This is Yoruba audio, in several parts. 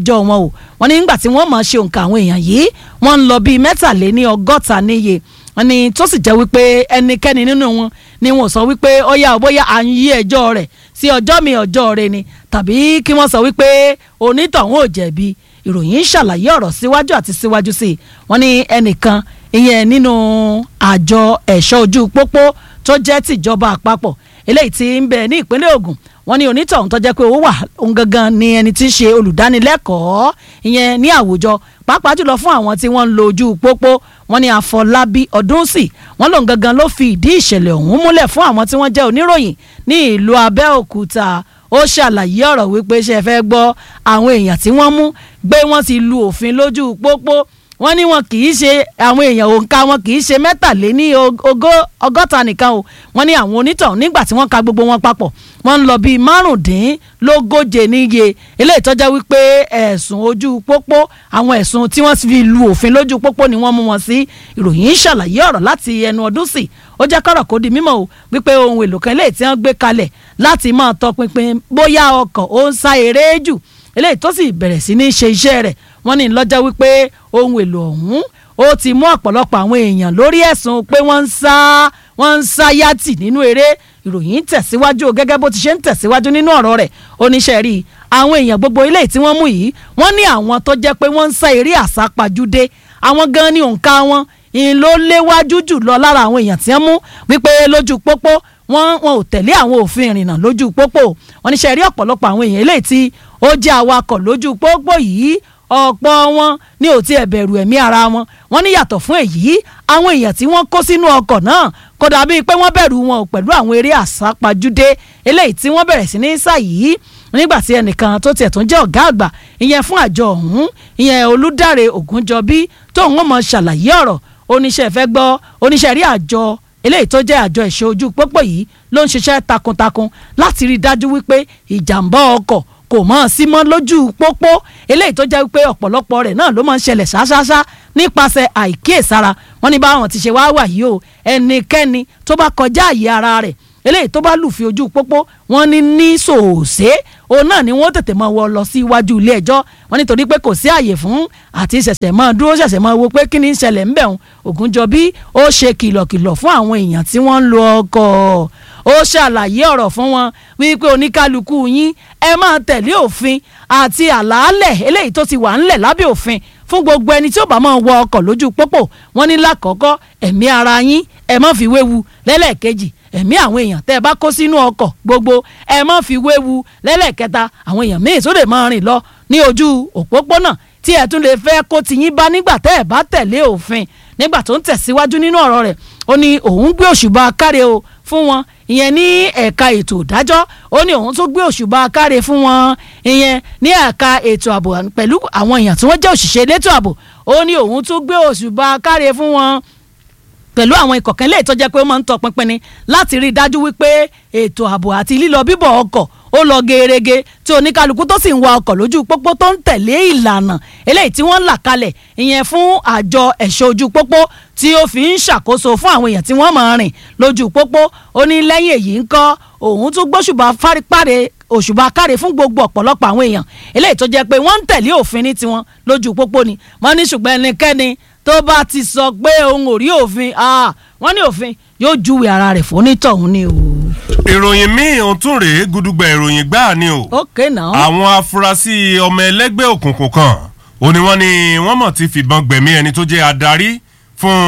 ẹjọ́ wọn o wọ́n ní nígbà tí wọ́n máa ṣe òǹkà àwọn èèyàn yìí wọ́n ń lọ bíi mẹ́tàléní ọgọ́ta níye wọ́n ní tó sì jẹ́ wípé ẹnikẹ́ni nínú wọn ni wọ́n sọ wípé ó yá bóyá à ń yí ẹjọ́ rẹ̀ sí ọjọ́ mi ọjọ́ rẹ̀ ni tàbí kí wọ́n sọ wípé onítọ̀hún ò jẹ̀bi ìròyìn ṣàlàyé ọ̀rọ̀ síwájú àti síwájú sí i wọ́n ní ẹnìkan ìyẹn nínú àjọ ẹ̀ṣọ́ ojú pópó tó jẹ́ tìjọba àpapọ̀ eléyìí tí ń bẹ ní ìpínlẹ̀ Ògùn wọ́n ní onítọ̀hún tó jẹ́ pé ó wà òun gangan ni ẹni tí ń ṣe olùdánilẹ́kọ̀ọ́ ìyẹn ní àwùjọ pàápàá jùlọ fún àwọn tí wọ́n ń lo ojú pópó wọ́n ní Àfọlábí Ọdúnsì wọ́n lòun gangan ló fi ìdí ìṣẹ̀lẹ̀ ọ̀hún múlẹ̀ fún àwọn tí wọ́n jẹ́ oníròyìn ní ìlú Abẹ́òkúta ó ṣàlàyé ọ̀rọ̀ wípé ṣe fẹ́ gbọ́ àwọn èèyàn tí wọ́n mú gbé wọ́n ti lu òfin lójú pópó wọ́n ní wọn kì í ṣe àwọn èèyàn òǹkà wọn kì í ṣe mẹ́tàléní ọgọ́ta nìkan o wọ́n ní àwọn onítọ̀hún nígbà tí wọ́n ka gbogbo wọn papọ̀ wọ́n ń lọ bíi márùndínlógóje níye eléyìí tó jẹ́ wípé ẹ̀sùn ojú pópó àwọn ẹ̀sùn tí wọ́n fi lu òfin lójú pópó ni wọ́n mú wọn sí ìròyìn ṣàlàyé ọ̀rọ̀ láti ẹnu ọdún sí ó jẹ́ kọ́rọ̀ kó di mímọ̀ o wípé ohun èlò kan eléyìí tí wọ́n gbé kalẹ̀ láti máa tọpinpin bóyá ọkọ̀ ó ń sá eré jù eléyìí tó sì bẹ̀rẹ̀ sí ní ṣe iṣẹ́ rẹ̀ wọ́n ní lọ́jọ́ wípé ohun èlò ọ̀hún ó ti mú ọ̀pọ̀lọpọ̀ àwọn èèyàn lórí ẹ̀sùn pé wọ́n ń sá wọ́n ń sá yàtì nínú eré ìròyìn tẹ̀síwájú gẹ́gẹ́ bó ti ṣe ń tẹ̀síwájú nínú ọ̀rọ̀ rẹ̀ oníṣẹ́ rí àwọn èèyàn gbogbo ilé tí wọ́n mú yìí wọ́n ní àwọn tó jẹ́ pé wọ́n ń sá eré àsápajúdé àwọn gan ni òǹkà wọn ìyìn ló léwájú jù lọ lára àwọn èèyàn tí wọ́n mú wípé lójú pópó wọ́n wọn ò tẹ̀lé àwọn òfin ìrìnnà lójú pópó wọ́n ní ṣe rí ọ̀pọ̀lọpọ̀ àwọn èèyàn eléyìí tí ó jẹ́ awakọ̀ lójú pópó yìí ọ̀pọ̀ wọn ní ò tiẹ̀ bẹ̀rù ẹ̀mí ara wọn wọ́n ní yàtọ̀ fún èyí àwọn èèyàn tí wọ́n kó sínú ọkọ̀ náà kò dàbí pé wọ́n bẹ̀rù wọn pẹ̀lú àwọn eré àsápajúdé eléyìí tí wọ́n bẹ̀rẹ̀ sí ní sá yìí nígbà tí ẹnìkan tó tiẹ̀ tún jẹ́ ọ̀gá àgbà ìyẹn fún àjọ ọ̀hún ìyẹn olùdáre ògúnjọbí tóun ó mọ ṣàlàyé ọ̀rọ̀ oníṣẹ́ fẹ́ gbọ́ oníṣẹ́ rí àjọ eléyìí tó jẹ́ àjọ ẹ̀ṣọ́ ojú pópó yìí ló ń ṣiṣẹ́ takuntakun láti rí i dájú wípé ìjàmbá ọkọ̀ kò mọ̀ sí mọ́ lójú pópó eléyìí tó jẹ́ wípé ọ̀pọ̀lọpọ̀ rẹ̀ náà ló máa ń ṣẹlẹ̀ ṣáṣáṣá nípasẹ̀ àìkíyèsára wọn ní báwọn ti ṣe wá wà yìí o ẹnikẹ́ni tó bá kọjá àyè ara rẹ̀ eléyìí tó bá lùfin ojú pópó wọn ní ní sòòsé òun náà ni wọn tètè máa wọ lọ sí iwájú ilé ẹjọ́ wọn nítorí pé kò sí àyè fún àti ṣẹ̀ṣẹ̀ máa dúró ṣẹ̀ṣẹ̀ máa wo pé kí ni ń ṣẹlẹ̀ ń bẹ̀ ń Ògúnjọbí ó ṣe kìlọ̀kìlọ̀ fún àwọn èèyàn tí wọ́n ń lo ọkọ̀ ó ṣàlàyé ọ̀rọ̀ fún wọn wípé oníkálukú yín ẹ máa tẹ̀lé òfin àti àlàálẹ̀ eléyìí tó ti wà ńlẹ̀ lábẹ́ òfin fún gbogbo ẹni tí ó bá máa wọ ọkọ̀ lójú pópó wọn ní lákọ̀ọ́kọ́ ẹ̀mí ara yín ẹ má fi wéwu lẹ́lẹ́ẹ̀kejì ẹ̀mí àwọn èèyàn tẹ́ ẹ bá kó sínú ọkọ̀ gbogbo ẹ má fi wéwu lẹ́lẹ́ẹ̀kẹta àwọn èèyàn míì tó lè máa rìn lọ ní ojú òpópónà tí ẹ tún lè fẹ́ kó tiyín bá nígbà tẹ́ ẹ bá tẹ̀lé òfin nígbà tó ń tẹ̀síwájú nínú ọ̀rọ̀ rẹ̀ ó ní òun gbé òṣùbà káre o fún wọn ìyẹn ní ẹ̀ka ètò ìdájọ́ ó ní òun tó gbé òṣùbà káre fún wọn ìyẹn ní ẹ̀ka ètò ààbò pẹ̀lú àwọn èèyàn tí wọ́n jẹ́ òṣìṣẹ́ elétò ààbò ó ní òun tó gbé òṣùbà káre fún wọn pẹ̀lú àwọn ikọ̀ kan lè tó jẹ́ pé ó máa ń tọpinpin ni láti rí i dájú wípé ètò ààbò àti lílọ bíbọ̀ ọkọ̀ ó lọ gerege tí oníkálukú tó sì ń wa ọkọ̀ lójú pópó tó ń tẹ̀lé ìlànà eléyìí tí wọ́n là kalẹ̀ ìyẹn fún àjọ ẹ̀ṣọ́ ojú pópó tí ó fi ń ṣàkóso fún àwọn èèyàn tí wọ́n máa rìn lójú pópó ó ní lẹ́yìn èyí ń kọ́ òun tún gbóṣùbà fárípàdé òṣùbà káre fún gbogbo ọ̀pọ̀lọpọ̀ àwọn èèyàn eléyìí tó jẹ́ pé wọ́n ń tẹ̀lé òfin ní tiwọn lójú pópó ni wọ́n ní ṣùgbọ́n ẹnikẹ́ni tó bá ti sọ pé òun ò rí òfin wọ́n ní òfin yóò júwe ara rẹ̀ fún onítọ̀hún ni o. ìròyìn míì ò tún rèé gudugbà ìròyìn gbáà ni o. ok now. àwọn afurasí ọmọ ẹlẹ́gbẹ́ òkùnkùn kan ó ní wọ́n ní wọ́n mọ̀ ti fìbọn gbẹ̀mí ẹni tó jẹ́ adarí fún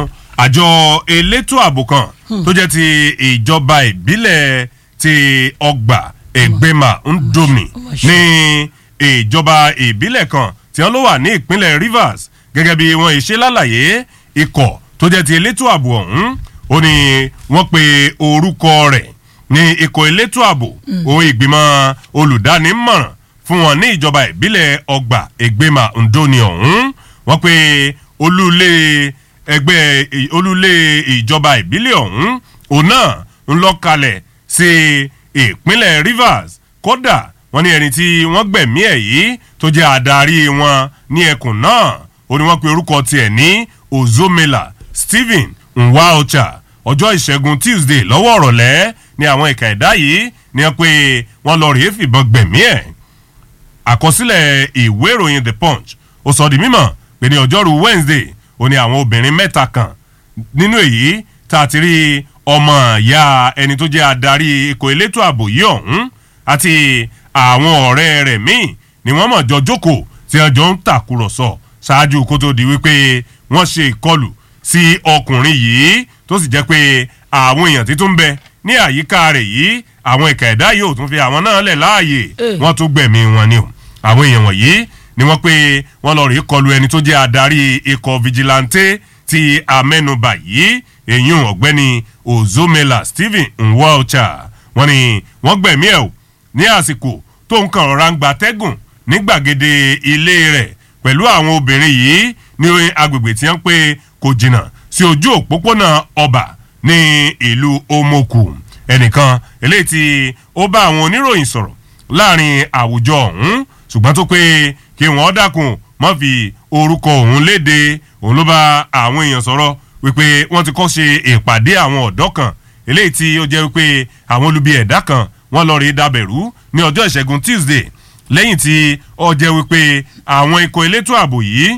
àjọ elétò ààbò kan tó jẹ́ ti ìjọba ìbílẹ̀ ti ọgbà ẹgbẹ́mà ndomi ní ìjọba ìbílẹ̀ kan tí wọ́n ló wà ní ìpínlẹ̀ Rivers gẹ́gẹ́ bí wọ́n ṣe lálàyé ikọ̀ tó jẹ́ ti elétò ààbò ọ̀hún ó ní wọ́n pe orúkọ rẹ̀ ní ikọ̀ elétò ààbò ohun ìgbìmọ̀ olùdánímọ̀ràn fún wọn ní ìjọba ìbílẹ̀ ọgbà ẹgbẹ́mà ndóni ọ̀hún wọ́n pe olúlé ẹgbẹ́ olúlé ìjọba ìbílẹ̀ ọ̀hún òun náà ń lọ kalẹ̀ sí ìpínlẹ̀ Rivers kódà wọ́n ní ẹni tí wọ́n gbẹ̀mí ẹ̀ yìí tó jẹ́ adarí wọn ní ẹkùn náà ó ní wọ́n pe orúkọ tiẹ̀ ní Ozomela Stephen Nwaocha ọjọ́ ìṣẹ́gun Tuesday lọ́wọ́ ọ̀rọ̀lẹ́ ní àwọn ìka ẹ̀dá yìí ní wọ́n pe wọ́n lọ rèé fìbọn gbẹ̀mí ẹ̀ àkọsílẹ̀ ìwé ìròyìn the punch ó sọ di mímọ̀ pé ní ọjọ́rú wednesday ó ní àwọn obìnrin mẹ́ta kan nínú èyí tá a ti rí ọmọ ìyá ẹni tó jẹ́ adarí ikọ̀ elétò ààbò yìí ọ̀hún àti àwọn ọ̀rẹ́ rẹ̀ míì ni wọ́n mọ̀ jọ jókòó tí wọ́n jọ ń tàkúrọ̀sọ ṣáájú kó tó di wípé wọ́n ṣe ìkọlù sí ọkùnrin yìí tó sì jẹ́ pé àwọn èèyàn títún bẹ ní àyíká rẹ̀ yìí àwọn ìka ẹ̀dá yìí ò tún fi àwọn náà lẹ̀ láàyè wọ́n tún gbẹ̀mí wọn ni o àwọn èèyàn wọ̀nyí ni wọ́n pé wọ́n lọ rí kọlu ẹni tó jẹ́ adarí ikọ̀ vigilante ti amẹ́nubà yìí èyún ọ̀gbẹ́ni ozomela stephen nwalcha wọ́n ní wọ́n gbẹ̀mí ẹ̀ o ní àsìkò tó ń kàn rọra ń gba tẹ́gùn ní gbàgede ilé rẹ̀ pẹ̀lú àwọn obìnrin yìí ní agbègbè tí wọ́n pé kò jìnnà sí ojú òpópónà ọba ní ìlú omoku ẹnìkan eléyìí tí ó bá àwọn oníròyìn sọ̀rọ̀ láàrin àwùjọ ọ̀hún ṣùgbọ́n tó pé kí wọ́n dákun mọ́ fi orúkọ òun léde òun ló bá àwọn èèyàn sọ̀rọ̀ wípé wọ́n ti kọ́ ṣe ìpàdé àwọn ọ̀dọ́ kan eléyìí tí ó jẹ́ wípé àwọn olubi ẹ̀dá kan wọ́n lọ rí dabẹ̀rú ní ọjọ́ ìṣẹ́gun tuesday lẹ́yìn tí ó jẹ́ wípé àwọn ikọ̀ elétò ààbò yìí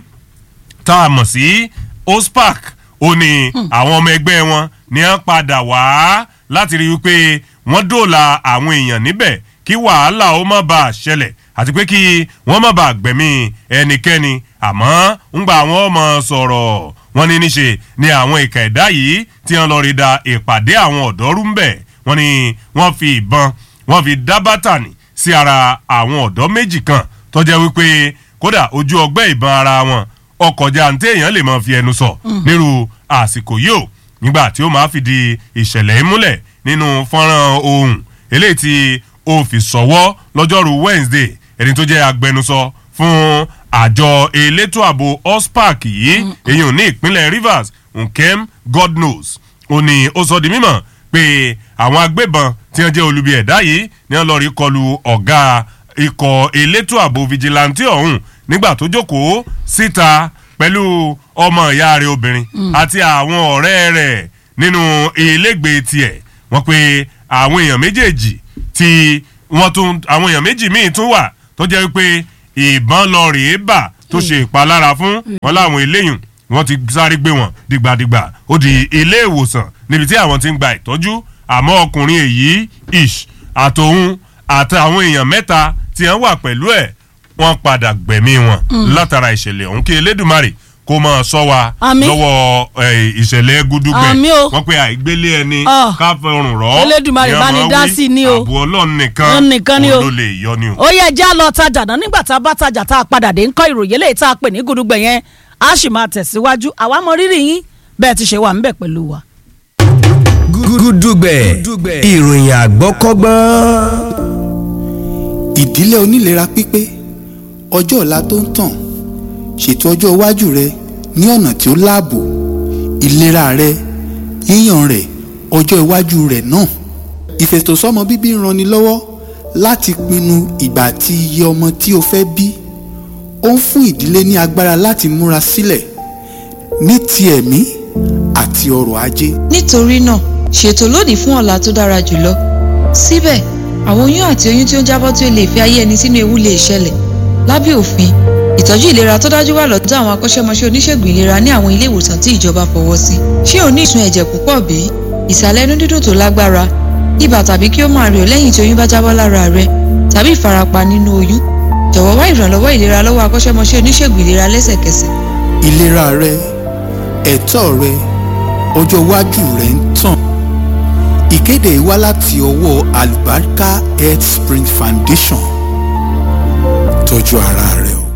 tá a mọ̀ sí ospark ó ní àwọn ọmọ ẹgbẹ́ wọn ní wọ́n padà wá láti rí wípé wọ́n dóòlà àwọn èèyàn níbẹ̀ kí wàhálà ó má bàa ṣẹlẹ̀ àti pé kí wọ́n má bàa gbẹ̀mí ẹnikẹ́ni àmọ́ ńgbà àwọn ọmọ sọ̀rọ̀ wọ́n ní níṣe ni àwọn ìka ẹ̀dá yìí tí wọ́n lọ rí da ìpàdé àwọn ọ̀dọ́ rú ń bẹ̀ wọ́n ní wọ́n fi ìbọn wọ́n fi dá bátànì sí ara àwọn ọ̀dọ́ méjì kan tó jẹ́ wípé kódà ojú ọgbẹ́ ìbọn ara wọn ọkọ̀jà ntẹ èèyàn lè máa fi ẹnu sọ nírú àsìkò yìí o nígbà tí ó máa fìdí ìṣẹ̀lẹ̀ múlẹ̀ nínú fọ́nrán ohun eléyìí tí ó fi sọ̀wọ́ lọ́jọ́rú wednesday ẹni tó jẹ́ agbẹnusọ fún àjọ elétò ààbò ospark yìí èyàn ní ìpínlẹ̀ rivers nkem god knows ó ní ó sọ di mímọ̀ pé àwọn agbébọn tí wọ́n jẹ́ olubi ẹ̀dá yìí ni wọ́n lọ rí kọlu ọ̀gá ikọ̀ elétò ààbò vigilante ọ̀hún nígbà tó jókòó síta pẹ̀lú ọmọ ìyá rẹ̀ obìnrin àti àwọn ọ̀rẹ́ rẹ̀ nínú ilégbèé tiẹ̀ wọ́n pe àwọn èèyàn méjèèjì tí wọ́n tún àwọn èèyàn méjì míì tún wà tó jẹ́ wípé ìbọn lọ rèé bà tó ṣe ìpalára fún wọn láwọn eléyìn wọ́n ti sáré gbé wọn dìgbàdìgbà ó di ilé ìwòsàn níbi tí àwọn ti ń gba ìtọ́jú àmọ́ ọkùnrin èyí ish àtòun àtàwọn èèyàn mẹ́ta tí wọ́n wà pẹ̀lú ẹ̀ wọ́n padà gbẹ̀mí wọn látara ìṣẹ̀lẹ̀ ọ̀hún kí elédùnmarè kó máa sọ wa Àmín. lọ́wọ́ eh, ìṣẹ̀lẹ̀ gúdúgbẹ̀ Àmín o. wọ́n pe àìgbélé ẹni Ah. ká fọrùn rọ́ Elédùmarè ni bá ní ọmọ dá wí, sí ni o. àbò ọlọ́run nìkan Òun nìkan ni o. òun ló lè yọ ni o. ó yẹ jẹ́ lọ tajà náà nígbà tá a bá tajà tá a padà dé ń kọ́ ìròyìn eléyìí tá a pè ní gudugbẹ̀ yẹn a sì máa tẹ̀síwájú àwa mọ rírì yín bẹ́ẹ̀ ti ṣe wà ńbẹ̀ pẹ̀lú wa. gúdúgbẹ̀ ìròyìn àgbọ́kọ́gbọ́n. ìdílé onílera pípé ọjọ́ ọ̀la tó ń tàn ṣètò ọjọ́ iwájú rẹ ní ọ̀nà tí ó láàbò ìlera rẹ yíyàn rẹ ọjọ́ iwájú rẹ náà ìfètòsọ́mọ bíbí ń ranni lọ́wọ́ láti pinnu ìgbà àti iye ọmọ tí o fẹ́ bí ó ń fún ìdílé ní agbára láti múra sílẹ̀ ní ti ẹ̀mí àti ọrọ̀ ajé nítorí náà ṣètò lónìí fún ọ̀la tó dára jùlọ síbẹ̀ àwọn oyún àti oyún tí ó ń jábọ́ tí ó lè fi ayé ẹni sínú ewu lè ṣẹlẹ̀ lábẹ́ òfin ìtọ́jú ìlera tó dájú wà lọ́dọ̀ àwọn akọ́ṣẹ́mọṣẹ́ oníṣègùn ìlera ní àwọn ilé ìwòsàn tí ìjọba fọwọ́ sí ṣé o ní ìsun ẹ̀jẹ̀ púpọ̀ bí ìsàlẹ̀ inú dídùn tó lágbára ibà tàbí kí ó máa rẹ̀ ọ́ lẹ́yìn tí oyún bá jábọ́ lára rẹ tàbí ìfarapa nínú oyún jọ̀wọ́ wá ìrànlọ́wọ́ ìlera lọ́wọ́ akọ́ṣẹ́mọṣẹ́ oníṣègùn ìlera lẹ́sẹ̀kẹsẹ̀ ìlera rẹ ẹ̀tọ́ rẹ ọjọ́ iwájú rẹ ń tàn ìkéde yìí wá láti ọwọ́ Albarka Health Spring Foundation tọ́jú ara rẹ o.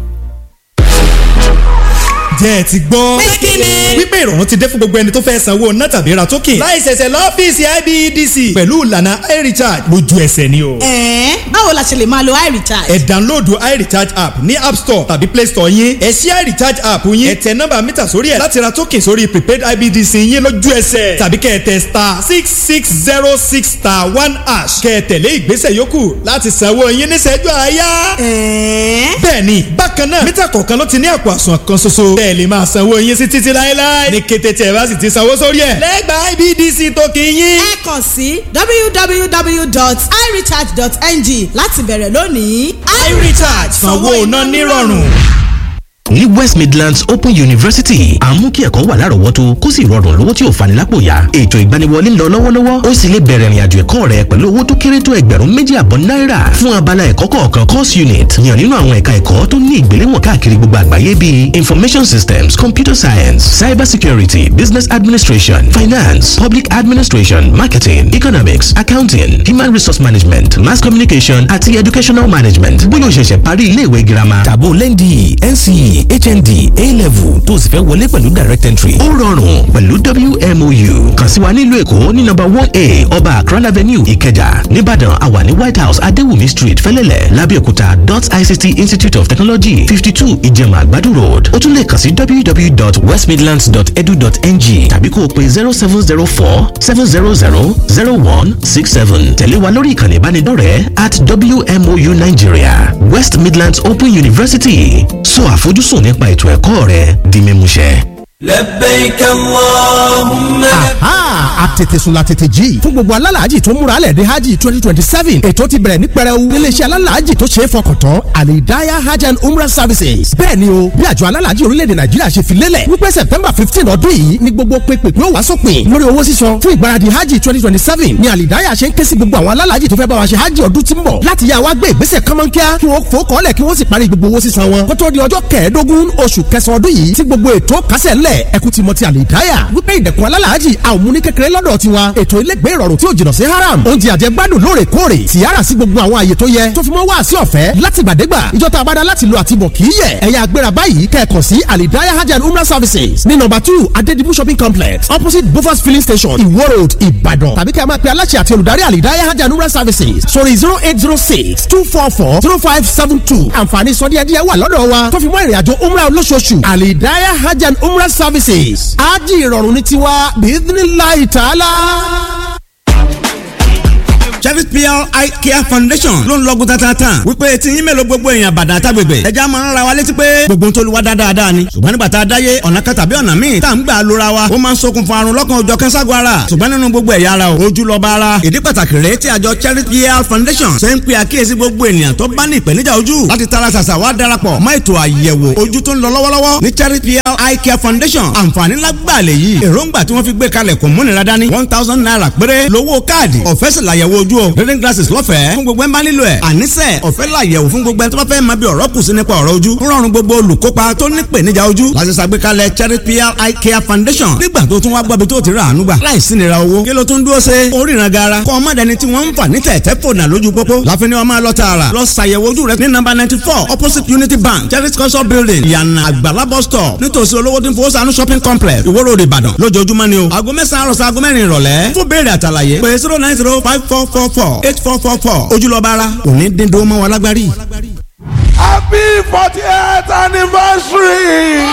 jẹ́ ẹ ti gbọ́. wípé ìrọ̀rùn ti dé fún gbogbo ẹni tó fẹ́ sanwó ná tàbí ra token. láì ṣẹ̀ṣẹ̀ lọ́fíìsì IBEDC. pẹ̀lú ìlànà iRecharge lójú ẹsẹ̀ ni o. ẹ̀ẹ́n báwo la ṣe lè máa lo iRecharge. ẹ download iRecharge app ní app store tàbí play store yín. ẹ ṣí iRecharge app yín. ẹ tẹ nọ́mbà mítà sórí ẹ̀ láti ra token sórí prepaid IBEDC yín lójú ẹsẹ̀. tàbí kẹ́ ẹ tẹ star six six zero six star one hash. kẹ́ ẹ tẹ̀lé ìgbésẹ̀ yòókù láti sanwó yín níṣẹ́jú àáyá. ẹ̀ẹ́n bẹ́ẹ̀ni bákan náà mítà kọ̀ọ̀kan ló ti ní àpò àsùn kan ṣoṣo bẹ́ẹ̀ lè máa sanwó yín sí títí láéláé ní kété tí ẹ bá sì ti sanwó sórí ẹ̀ lẹ́gbàá IBDC tó kì í yín. ẹ kàn sí www.irecharge.ng láti bẹ̀rẹ̀ lónìí. iRecharge sanwó iná nírọ̀rùn. ní west midlands open university à ń mú kí ẹ̀kọ́ wà lárọ̀ọ́wọ́tó kó sì rọrùn lówó tí ò fani lápò ya ètò ìgbaniwọlé ń lọ lọ́wọ́lọ́wọ́ ó sì lè bẹ̀rẹ̀ ìrìnàjò ẹ̀kọ́ rẹ pẹ̀lú owó tó kéré tó ẹgbẹ̀rún méjì àbọ̀ náírà fún abala ẹ̀kọ́ kọ̀ọ̀kan course unit yàn nínú àwọn ẹ̀ka ẹ̀kọ́ tó ní ìgbéléwọ̀n káàkiri gbogbo àgbáyé bíi information systems computer science cyber security business administration finance public administration marketing economics accounting human resource management mass communication àti educational management bóyá o ṣẹ̀ṣẹ̀ parí ilé ìwé girama tàbó lẹ́ndì nce hnd a-level tó sì fẹ́ wọlé pẹ̀lú direct entry ó rọrùn pẹ̀lú wmou kàn sí wa nílùú èkó ní nọ́mbà one a ọba akran avenue ìkẹjà nìbàdàn àwa ní white house adéwùmí street fẹ́lẹ́lẹ̀ lábẹ́òkúta dot ict institute of technology fifty two ìjẹ̀mà àgbàdo road ó tún lè kàn sí www.westmidlands.edu.ng tàbí kó o pe zero seven zero four seven zero zero zero one six seven tẹ̀lé wa lórí ìkànnì ìbánidọ́rẹ̀ẹ́ at wmou nigeria west midlands open university sọ àfojúsùn nípa ètò ẹ̀kọ́ rẹ di mímúṣẹ. لبيك اللهم aha àtètèsùn la tètè jí fún gbogbo alálàájì tó múra lẹ̀ dé hajj twenty twenty seven ètò ti bẹ̀rẹ̀ ní pẹrẹu níléeṣẹ́ alálàájì tó ṣe é fọkàn tán alidaya hajj and umrah services bẹ́ẹ̀ ni o bí àjọ alálàájì orílẹ̀-èdè nàìjíríà ṣe fi lélẹ̀ wípé september fifteen ọdún yìí ni gbogbo pépèpé ó wá sópin lórí owó sísan fún ìgbáradì hajj twenty twenty seven ni alidaya ṣe ń ké sí gbogbo àwọn alálàájì tó fẹ́ bá wa ṣe hajj ọdún tí ń bọ̀ láti yá wa gbé ìgbésẹ̀ kánmọ́nkíá kí wọ́n fò kọ́lẹ̀ kí wọ́n sì parí gbogbo owó sísan wọn kó tó di ọjọ́ kẹẹ̀ẹ́dógún oṣù kẹsàn-án ọdún yìí tí gbogbo ètò kásẹ̀ ńlẹ̀ ẹkú ti mọ ti àlìdáyà wípé ìdẹ̀kùn alálàájì àwọn múni kékeré lọ́dọ̀ tiwa ètò ilégbé ìrọ̀rùn tí ò jìnnà sí haram oúnjẹ àjẹgbádùn lóòrèkóòrè tìyára sí gbogbo àwọn àyè tó yẹ tó fi mọ́ wá sí ọ̀fẹ́ látìgbàdégbà ìjọta abada láti lo àtibọ̀ kì í yẹ ẹ̀yà agbéra báyìí kẹ́ẹ̀kan sí àlìdáyà hajj and umrah services ní nọ́mbà two adedibu shopping complex opposite bofas filling station iwo road ìbàdàn tàbí kẹ́ ẹ máa pe aláṣẹ àti olùdarí àlìdáyà hajj and umrah services sórí zero eight zero six two four four zero five seven two àǹfààní sọdíẹ̀díẹ̀ wà lọ́dọ̀ wa tó fi mọ́ ìrìnàjò umrah olóṣooṣù àlìdáyà hajj and umrah services ájì ìrọ̀rùn ní tiwa bíídínláì tààlà Cherry PR Eye Care Foundation ló ń lọ́gùn tatatan wípé tí yín mélòó gbogbo èèyàn bàdàn àtàgbègbè ẹja máa ń ra wa létí pé gbogbo ń tó lu wa dáadáa ni ṣùgbọ́n nígbà tá a dáyé ọ̀nà kan tàbí ọ̀nà míì tá à ń gbà lóra wa ó máa ń ṣokùnfà àrùn lọ́kàn òjọ̀ kẹ́sàgọ́ ara ṣùgbọ́n nínú gbogbo ẹ̀yà ara o ojú lọ́ba ara ìdí pàtàkì rèé tí àjọ Cherry PR Foundation ṣe ń pe àkíyèsí gbogbo ènìyàn tó bá ní ìpèníjà ojú láti tara ṣàṣà wá darapọ̀ mọ́ ètò àyẹ̀wò ojú tó ń lọ lọ́wọ́lọ́wọ́ ní Cherry PR Eye Care Foundation àǹfààní lágbàá lè yí èròǹgbà tí wọ́n fi gbé kalẹ̀ kò múnira dání one thousand naira péré lówó káàdì ọ̀fẹ́ sì làyẹ̀wò ojú o reading glasses lọ́fẹ̀ẹ́ fún gbogbo ẹ̀ ń bá nílò ẹ̀ àníṣe ọ̀fẹ́ làyẹ̀wò fún gbogbo ẹ̀ tó bá fẹ́ máa bí ọ̀rọ̀ kù sí nípa ọ̀rọ̀ ojú ń rọrùn gbogbo olùkópa tó ní ìpèníjà ojú láti ṣàgbékalẹ̀ Cherry PR Eye Care Foundation nígbà tó tún wá gbọ́bi tó ti rà àánú gbà láìsí nira owó kí ló tún dúró ṣe oríran gara kọ́ ọmọdéni tí wọ́n ń fà ní tẹ̀tẹ̀ fònà lójú pópó láfi ni wọ́n máa lọ tààrà lọ ṣàyẹ̀wò ojú rẹ ní nọ́mbà ninety four opposite Unity Bank Cherry culture building ìyànà àgbàlá bus stop nítòsí olówó tí ń fowó sànú shopping complex Ìwó Road Ìbàdàn lójoojúmọ́ ni o aago mẹ́sàn-án àròsọ aago mẹ́rin ìrọ̀lẹ́ fún béèrè àtàlàyé pé zero nine zero five four four four eight four four four ojúlọ́ba ara òní dín dúró mọ́ wa lágbárí. happy fortieth anniversary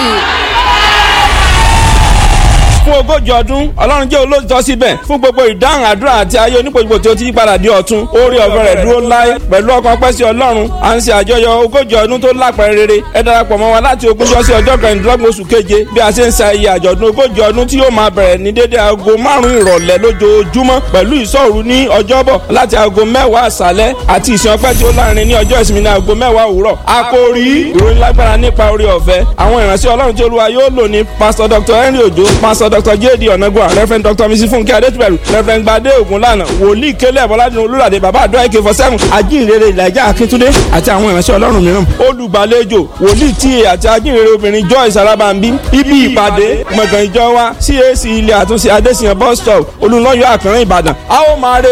fún ogójì ọdún ọlọ́run jẹ́ olóòtọ́ síbẹ̀ fún gbogbo ìdáhùn àdúrà àti ayé onípojúpo tí ó ti yípadà di ọ̀tun orí ọ̀fẹ́ rẹ̀ dúró láé pẹ̀lú ọkàn pẹ́ sí ọlọ́run à ń ṣe àjọyọ̀ ogójì ọdún tó lápẹ̀rẹ̀ rere ẹ darapọ̀ mọ́ wa láti ogúnjọ́ sí ọjọ́ kẹrìndínlọ́gbọ̀n oṣù keje bí a ṣe ń ṣayẹyẹ àjọ̀dún ogójì ọdún tí yóò máa bẹ̀rẹ̀ ní dédé aago márùn-ún ìrọ̀lẹ́ lójoojúmọ́ pẹ̀lú ìṣọ́òru ní ọjọ́bọ̀ láti aago mẹ́wàá àṣálẹ́ àti ìsìn ọpẹ́ tí ó láàrin ní ọjọ́ ìsinmi ní aago mẹ́wàá òwúrọ̀ àkòrí ìròyìn lágbára nípa orí ọ̀fẹ́ àwọn ìránṣẹ́ ọlọ́run tí olúwa yóò lò ní pásítọ̀ dr henry ojo pásítọ̀ dr jd ọ̀nàgbọ́n reverend dr mrs funke adétúbẹ̀rù reverend gbadé ògúnlànà wòlíì kélé bọ́ládùn olúràdé bàbá àdúrà ak forty seven ajínrere ìlàjà akíntúndé àti àwọn ìránṣẹ́ ọlọ́run mìíràn olùgbàlejò wòlíì ta àti ajínrere obìnrin joyce alábàmbí ibi ìpàdé gbọ̀ngàn ìjọ wa cac ilé àtúnṣe adésìyàn bus stop olùlọ́yọ̀ àkànrán ìbàdàn a ó máa re